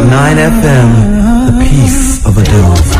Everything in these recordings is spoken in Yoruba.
FM, the peace of a dove.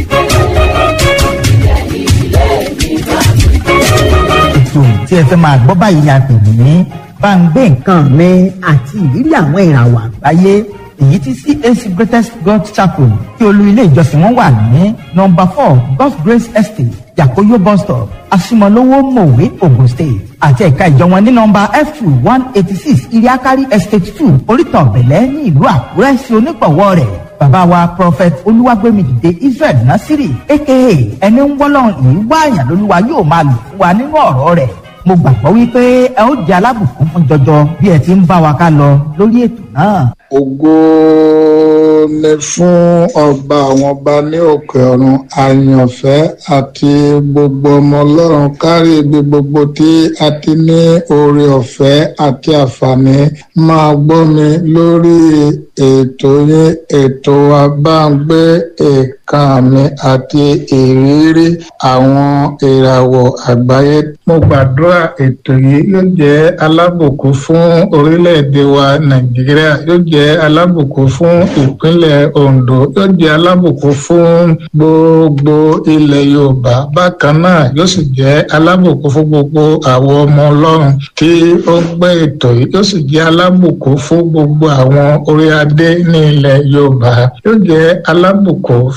ètò tí ẹ fẹ́ máa gbọ́ báyìí ni a pè ní bá ń gbé nǹkan mi àti ìrírí àwọn ìràwọ̀ àgbáyé èyí tí CAC Greatest God Chapel tí olú ilé ìjọsìn wọn wà ní nọ́mbà four God's Grace Estate Yakoyo bus stop Asimolowo Mowe Ogun State àti ẹ̀ka ìjọ wọn ní nọ́mbà F two one eighty six Iriakari Estate two Orítan Ọ̀bẹ̀lẹ̀ ní ìlú Àkúrẹ́ sí onígbọ̀wọ́ rẹ̀ bàbá wa prophet olúwàgbẹ́mìdìde israel nasiri aka ẹni ń wọ́lọ́run yìí wá àyàn lólúwa yóò máa lò fún wa nínú ọ̀rọ̀ rẹ̀ mo gbàgbọ́ wípé ẹ ó di alábùkún fún jọjọ bí ẹ ti ń bá wa ká lọ lórí ètò náà. ògo ni fún ọba àwọn ọba ní òkè ọ̀run àyànfẹ́ àti gbogbo ọmọ ọlọ́run kárí ibi gbogbo tí a ti ní oore ọ̀fẹ́ àti àǹfààní máa gbọ́ mi lórí ètò yín ètò wa bá ń gbé èèkàn mi àti ìrírí àwọn ìràwọ̀ àgbáyé. mo gbàdúrà ètò yìí yóò jẹ́ alábùkún fún orílẹ̀-èdè wa nàìjíríà yóò jẹ́ alábùkún fún ìpínlẹ̀ ondo yóò jẹ́ alábùkún fún gbogbo ilẹ̀ yorùbá bákan náà yóò sì jẹ́ alábùkún fún gbogbo àwọn ọmọ ọlọ́run tí ó ń gbé ètò yìí yóò sì jẹ́ alábùkún fún gbogbo àwọn orí adé ní ilẹ̀ yorùbá yóò jẹ́ alábùkún